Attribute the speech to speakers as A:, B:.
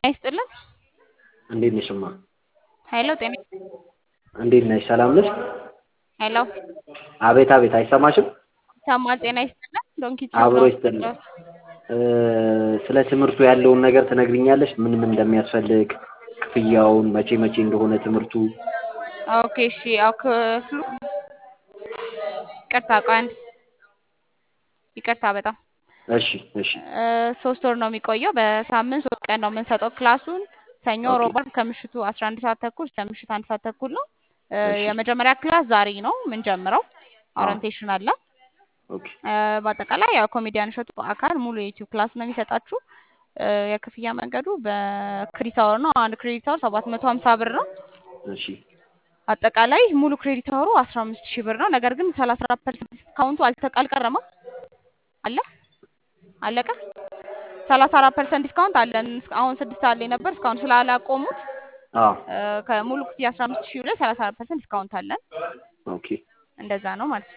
A: ይስጥልን።
B: እንዴት ነሽ እማ?
A: ሄሎ ጤና
B: እንዴት ነሽ? ሰላም ነሽ?
A: ሄሎ
B: አቤት አቤት፣ አይሰማሽም?
A: ይሰማል። ጤና ይስጥልን። ዶንኪ
B: አብሮ ይስጥልን። ስለ ትምህርቱ ያለውን ነገር ትነግሪኛለሽ? ምን ምን እንደሚያስፈልግ፣ ክፍያውን፣ መቼ መቼ እንደሆነ ትምህርቱ?
A: ኦኬ እሺ። ያው ክፍሉ ይቅርታ፣ ቆይ አንድ ይቅርታ በጣም
B: እሺ እሺ
A: እ ሶስት ወር ነው የሚቆየው። በሳምንት ሶስት ቀን ነው የምንሰጠው ክላሱን። ሰኞ፣
B: ኦኬ።
A: ሮብ፣ ዓርብ ከምሽቱ አስራ አንድ ሰዓት ተኩል እስከ ምሽት አንድ ሰዓት ተኩል ነው። እ
B: እሺ
A: የመጀመሪያ ክላስ ዛሬ ነው የምንጀምረው።
B: አዎ
A: ኦሪንቴሽን አለ።
B: ኦኬ
A: እ በአጠቃላይ ያው ኮሜዲያን እሸቱ በአካል ሙሉ የዩቲዩብ ክላስ ነው የሚሰጣችሁ። እ የክፍያ መንገዱ በክሬዲት አወር ነው። አንድ ክሬዲት አወር ሰባት መቶ ሀምሳ ብር ነው።
B: እሺ
A: አጠቃላይ ሙሉ ክሬዲት አወሩ አስራ አምስት ሺህ ብር ነው። ነገር ግን ሰላሳ አራት ፐርሰንት ዲስካውንቱ አልተ- አልቀረማ አለ አለቀ። ሰላሳ አራት ፐርሰንት ዲስካውንት አለን። እስከ- አሁን ስድስት አለ ነበር እስካሁን ስላላቆሙት
B: አዎ
A: እ ከሙሉ ክፍያ አስራ አምስት ሺህ ላይ ሰላሳ አራት ፐርሰንት ዲስካውንት አለን።
B: ኦኬ
A: እንደዛ ነው ማለት ነው።